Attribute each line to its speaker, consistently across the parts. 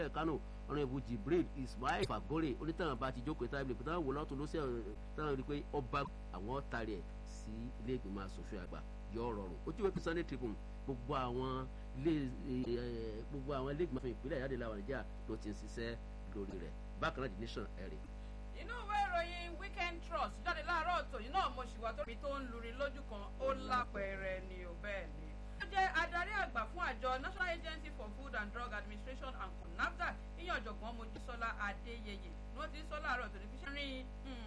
Speaker 1: ẹ̀ kánò ọ̀rọ̀ ìbú jibril ismail fagore onítàn bá ti jókòó tábìlì pé táwọn wò lọ́tún ló ṣe táwọn rí i pé ọba àwọn tari ẹ̀ sí ilé ìgbìmọ̀ asòfin àgbà yọ rọrùn ojú ìwé sunday tribune gbogbo àwọn ilé gbogbo àwọn ilé ìgbìmọ̀ ìpínlẹ̀ ìyáde làwọn nàìjíríà ló ti ń ṣiṣẹ́ lórí rẹ̀ bákan náà the nation ẹ̀rì.
Speaker 2: inú ìwé ìròyìn weekend trust jáde láàárọ̀ tòyí náà mo ṣì wá tó mi tó ń luri lójú kan ó lápẹẹrẹ ni ò bẹ́ẹ̀ ni. ó jẹ́ adarí àgbà fún àjọ national agency for food and drug administration and nafdac ìyẹn ọ̀jọ̀gbọ́n mojísọ́lá adéyẹyẹ ni wọ́n ti ń sọ láàárọ̀ tòní fi ṣẹ́rin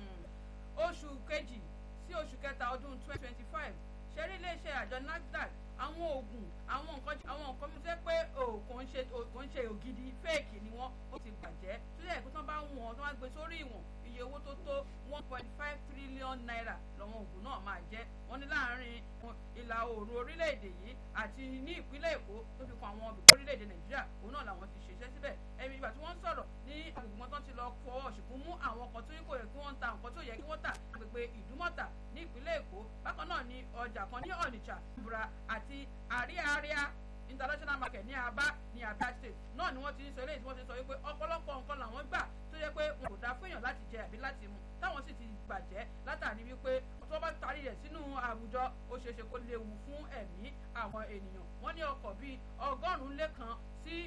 Speaker 2: oṣù kejì sí oṣù kẹta ọdún twenty twenty five ṣẹ́rí iléeṣẹ́ àjọ nafdac àwọn oògùn àwọn nǹkan àwọn nǹkan mi jẹ́ pé kò ń ṣe kò ń ṣe ògidì fẹ́ẹ̀kì ni wọ́n ó ti bàjẹ́ tó yẹ kó tán bá wọ̀n tó wá gbé sórí ìwọ̀n iye owó tó tó one point five trillion naira lọ́wọ́n oògùn náà máa jẹ́ wọ́n ní láàárín ìlà oòrùn orílẹ̀-èdè yìí àti ní ìpínlẹ̀ èkó tó fi kan àwọn ibùdó orílẹ̀-èdè nàìjíríà òun náà làwọn ti ṣiṣẹ́ síbẹ̀ ẹ̀mí ìgbà tí wọ́n ń sọ̀rọ̀ ní agbègbè tán ti lọ fọwọ́ ṣùgbọ́n mú àwọn kan tó yẹ kó yẹ kí wọ́n ta nǹkan tó yẹ kí wọ́n tà agbègbè ìdúmọ̀tà ní ìpínlẹ̀ èkó bákan náà ní ọjà kan ní ọ̀nìṣà bùrà àti àríàríà international market ní aba ní abia state náà ni wọ́n ti ń sọ eléyìí tí wọ́n ti sọ wípé ọ̀pọ̀lọpọ̀ nǹkan làwọn gbà tó yẹ pé wọn kò dáa fún èèyàn láti jẹ àbí láti mu táwọn sì ti bàjẹ́ látàrí wípé tó bá tarí rẹ̀ sínú àwùjọ ó ṣeéṣe kó léwu fún ẹ̀mí àwọn ènìyàn wọ́n ní ọkọ̀ bíi ọgọ́rùn-ún lé kan sí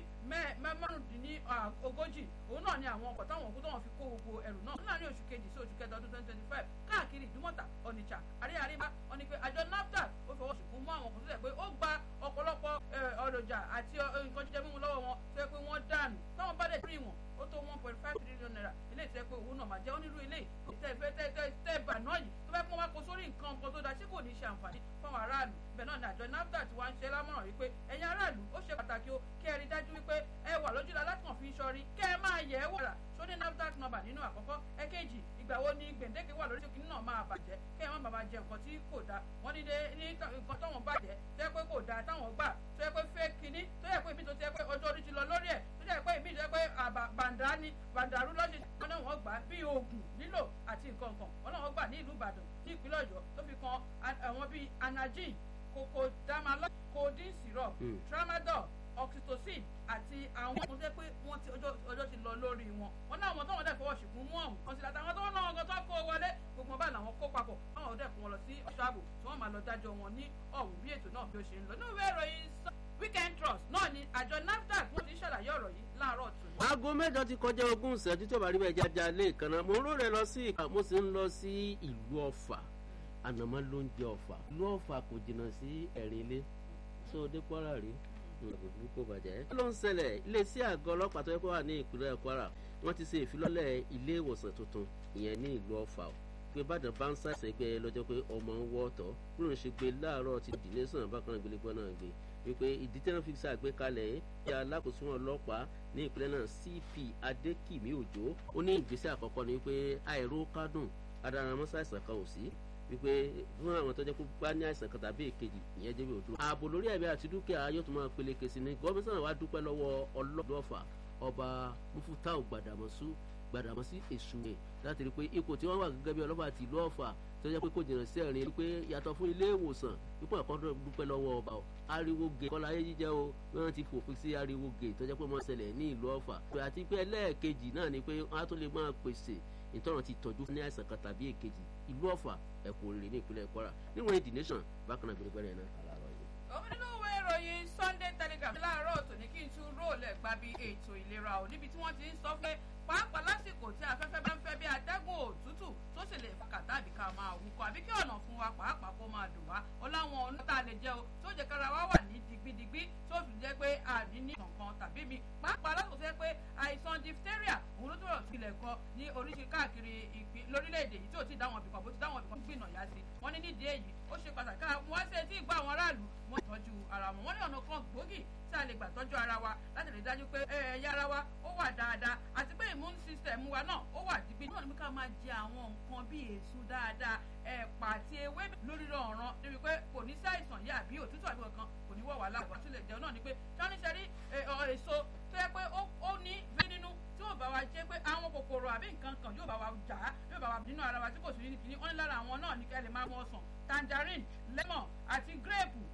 Speaker 2: márùndínlógójì òun náà ni àwọn ọkọ̀ táwọn òkú táwọn fi kó gbogbo ẹrù náà láàrin oṣù kejì sí oṣù kẹta ọdún twenty twenty five káàkiri ìdúmọ̀tà ọ̀nìṣà àríyànríyá wọn ni pé àjọ nafdac ó fọwọ́ ṣùkú mú àwọn ọkọ̀ tó yẹ pé ó gba ọ̀pọ̀lọpọ̀ ọ̀rọ̀jà àti nǹkan jíjẹ mímu lọ́wọ́ wọn tó yẹ pé wọ́n dànù táwọn bá dẹ̀ rí wọn ó tó one point five trillion naira ilé ìtẹ́ pé owó náà máa jẹ́ onírú ilé ìtẹ́ ìfẹ́ tẹ́ tẹ́ tẹ́ bà náà yìí tó fẹ́ pọ́n wá kó sórí nǹkan nǹkan tó da ṣé kò ní ṣe àǹfààní fáwọn aráàlú bẹ́ẹ̀ náà ni àjọ nafdac ti wá ń ṣe lámọ̀ràn wípé ẹ̀yin aráàlú ó ṣe pàtàkì o kẹ́ ẹ rí dájú wípé ẹ wà lójúlá látàn fi ń ṣọrí kẹ́ ẹ máa yẹ̀ ẹ́ wàrà sóní nafdac number nínú àkọ́kọ́ ẹ̀kejì ìgbà wo ni gbèǹdéke wà lórí ṣókí náà máa bàjẹ́ kẹ́ ẹ má bàbá jẹ nǹkan tí kò da wọ́n ní ní nǹkan táwọn bàjẹ́ tó yẹ pé kò da táwọn gbà tó yẹ pé fẹ́ kínní tó yẹ pé ibi tó ti yẹ pé ọjọ́ orí ti lọ lórí ẹ̀ tó yẹ pé ibi tó yẹ pé bàǹdà ni bàǹdàrú lọ́sẹ̀ wọn náà wọ́n gbà bí oògùn lílò àti nǹkan kan wọn náà wọ́n gbà ní ìlú ìbàdàn ní ìpínlẹ̀ ọ̀yọ́ tó fi kan àwọn bíi anagin kòkòdàmálọ́ codeine syrup tramadol oxytocin àti àwọn ọmọ tẹ́ pé wọ́n ti ọjọ́ ti lọ lórí wọn wọn náà wọn tó wọn dẹ̀ fọwọ́ ṣùgbọ́n mú ọ̀hún kan sí láti àwọn tó wọn náà wọn tó kó wọlé gbogbo wọn bá làwọn kó papọ̀ káwọn ọdẹ kó wọn lọ sí ọ̀ṣọ́ ààbò tí wọ́n máa lọ dájọ́ wọn ní ọ̀hún bí ètò náà bí ó ṣe ń lọ ní ìwé ìròyìn weekend trust náà ni àjọ nafdac wọ́n ti ṣàlàyé ọ̀rọ̀ yìí láàárọ̀ tù.
Speaker 1: aago mẹ́jọ ti kọjá ogún ìṣẹ́jú tí ó bá rí bẹ́ẹ̀ jájá lé ìkànnà mo ń rò rẹ lọ sí ìka mo sì ń lọ sí ìlú ọ̀fà ànàmọ́ ló ń jẹ ọ̀fà ìlú ọ̀fà kò jìnnà sí ẹ̀rín ilé tó dé kwara rí ìgbàgbọ́ kò bàjẹ́. kí ló ń ṣẹlẹ̀ iléeṣẹ́ àgọ́ ọlọ́pàá tó yẹ kó wà ní ìpínlẹ̀ kwara wọ́n ti ṣe ìfilọ́lẹ̀ ilé ìwòsàn tuntun ìyẹn ní ìlú ọ̀fà pé ìbàdàn bá ń ṣàṣẹ gbé lọ́jọ́ pé ọmọ ń wọ́ ọ̀tọ̀ kúrò ń ṣe gbé láàárọ̀ ti dìlé sàn bákan náà gbélégbọ́n náà gbé wípé ìdí tí wọ́n fi ṣàgbékalẹ̀ yìí alákòóso ọlọ́pàá ní ìpínlẹ̀ náà cp adékìmí òjò ó ní ìgbésẹ̀ àkọ́kọ́ ni wípé àìró kádùn adaramọ́sá àìsàn kan ò sí wípé fún àwọn tó jẹ́ kó bá ní àìsàn kan tàbí èkejì ìyẹn jẹ́ bí òdúró. ààbò lórí ẹ̀mí àti dúkìá yóò tún máa peléke sí ni gọ́mísàn wa dúpẹ́ lọ́wọ́ ọlọ́dọ̀ọ̀fà ọba mufutau gbàdàmọ́sù gbàdàmọ́sí èṣù rẹ̀ láti rí i pé ipò tí wọ́n wà gẹ́gẹ́ bí ọlọ́pàá àti ìlú ọ̀fà tó jẹ́ pé kò jìnnà sí ẹ̀rín wípé yàtọ̀ fún ilé ìwòsàn ipò àkọ́dọ̀ dúpẹ́ lọ́wọ́ ọba o ariwo gè kọ́lá ayé jíjẹ́ o wọ́n ti fòpin sí ariwo gè tó jẹ́ pé wọ́n ṣẹlẹ̀ ní ìlú ọ̀fà àti pé ẹlẹ́ẹ̀kejì náà ni pé wọ́n á tó lè máa pèsè ìtọ́nà ti tọ́jú ní àìsàn kan tàbí èkejì ìlú ọ̀fà ẹ̀kọ́ rèé ní ìpínlẹ̀ kwara níwọ̀n the nation bákan náà gbẹrẹgbẹrẹ náà àlàrọ̀ yìí.
Speaker 2: òun nínú ìwé ìròyìn sunday telegraph láàárọ̀ tòní kí n tún róòlù ẹ̀ gba bí ètò ìlera ò níbi tí wọ́n ti ń sọ pé pàápàá lásìkò tí afẹ́fẹ́ bá ń fẹ́ bí atẹ́gùn òtútù tó sì lè fàkàtà àbí ká máa wúkọ àbí kí ọ̀nà fún wa pàápàá kó máa dùn wá ó láwọn ọ̀nà tá a lè jẹ́ o tó jẹ́ kára wá wà ní digbidigbi tó fi jẹ́ pé àní ní kankan tàbí mi pàápàá lásìkò tó yẹ pé àìsàn diphtheria òun ló tó rọ̀ sílẹ̀ kan ní oríṣi káàkiri ìpín lórílẹ̀‐èdè yìí tí ò ti dáwọn ibìkan bó ti dáwọn ibìkan gbìnà yá sí wọ́n ní nídìí èyí ó ṣe pàtàkì ká wọ́n ṣe tí ìgbà àwọn aráàlú wọ́n tọ́jú ara wọn wọ́n ní ọ̀nà kan gbòógì tí a lè gbà tọ́jú ara wa láti lè dájú pé ẹ̀yà ara wa ó wà dáadáa àti pé immune system wa náà ó wà dígbì náà ni ká máa jẹ àwọn nǹkan bíi èso dáadáa ẹ̀pà àti ewé lórí ọ̀ràn níbi pé kò ní sí àìsàn yìí àbí òtútù àbí kankan kò ní wọ̀ wá láàbọ̀ tó lè jẹun náà ni pé táníṣẹ́rí èso tó yẹ pé ó ní bí nínú tí yóò bá wa jẹ́ pé àwọn kòkòrò àbí nǹkan kan yóò bá wa jà á yóò bá wa nínú ara wa tí kò sí ní kìíní wọ́n ní lára àwọn náà ní kẹ́ lè máa mú ọsàn tangerine lemon àti grape